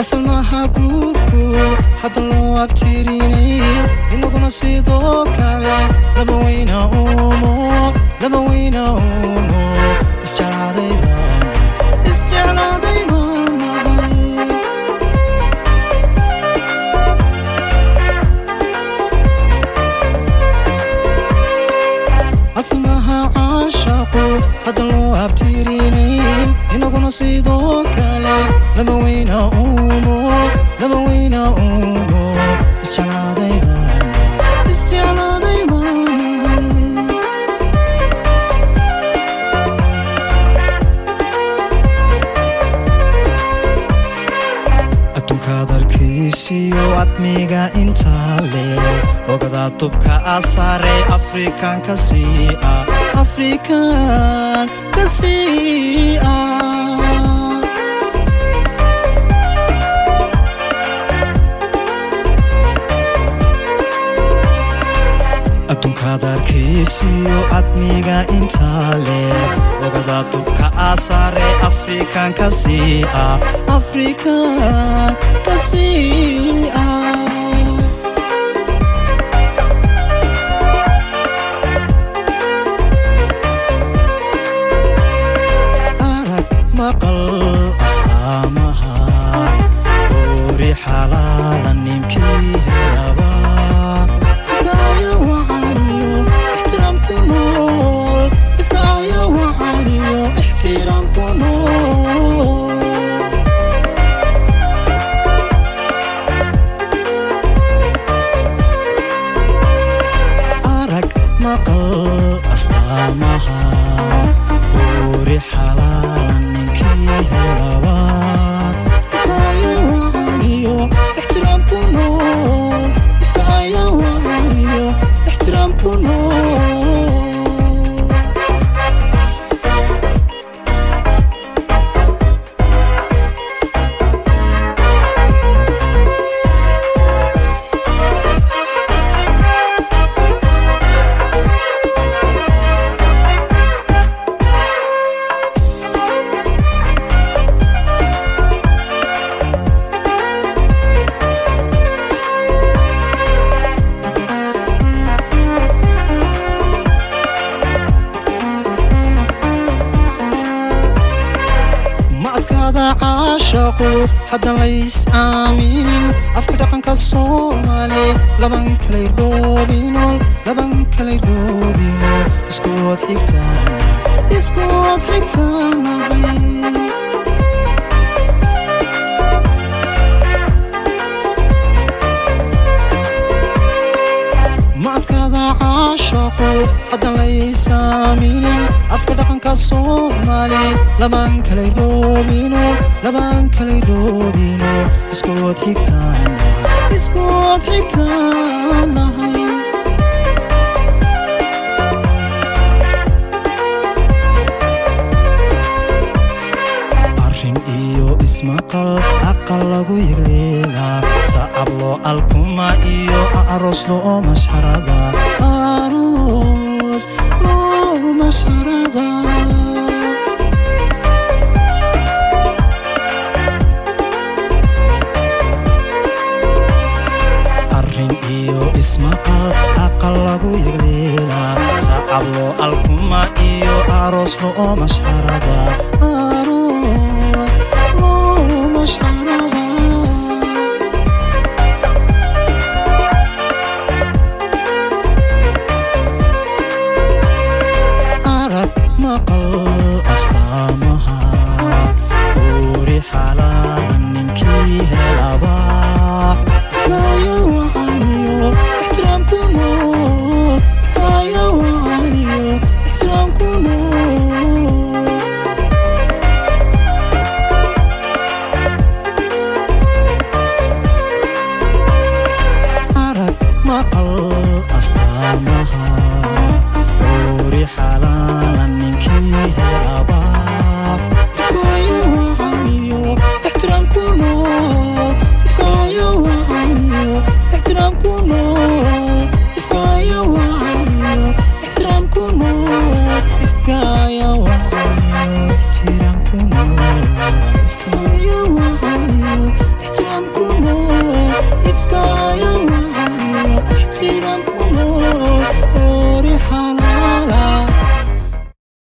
asal maaha guurku hadda loo abtirinay inaguna sidoo kale laba weyna uumo laba weyna uumo isjeclaaday baan isjeclaaday baan nahay asmaha caashaqu hadda loo abtirinay inaguna sidoo kale laba weyna uumo laba weyna uumo isjeclaaday baan isjeclaaday baan adduunkaad arkiisiyo admiga intaa leh ogadaa dubka asare afrikan ka sii ah afrikan ka sii ah adduunkaad arkiisiyo admiga intaa leh ogadaa dubka asare afrikan ka sii ah afrikan ka sii ah arag maqal astaamaha oori xalaala ninkii helaba ifkaaya wacaniyo ixtiraam ku nool ifkaaya wacaniyo ixtiraam ku nool arag maqal astaamaha oori xalaala ninkii helaba ifkaaya wacaniyo ixtiraam ku nool ifkaaya wacaniyo ixtiraam ku nool ma adkaada caashaqu haddan lays aaminin afka dhaqanka soomaali laban kalay dhoobinol laban kalay dhoobinol iskood xigtaana iskood xigtaanahay ma adkaada caashaqu haddan laysaaminin afka dhaqanka soomaali laban kalay dhoobino laban kalay dhoobino iskood xigtaana iskood xigtaanahay arrin iyo ismaqal aqal lagu yegleelaa sacab loo alkuma iyo aroos loo masxarada aroos loo masxarada arrin iyo ismaqal aqal lagu yegleelaa sacab loo alkuma iyo aroos loo masxarada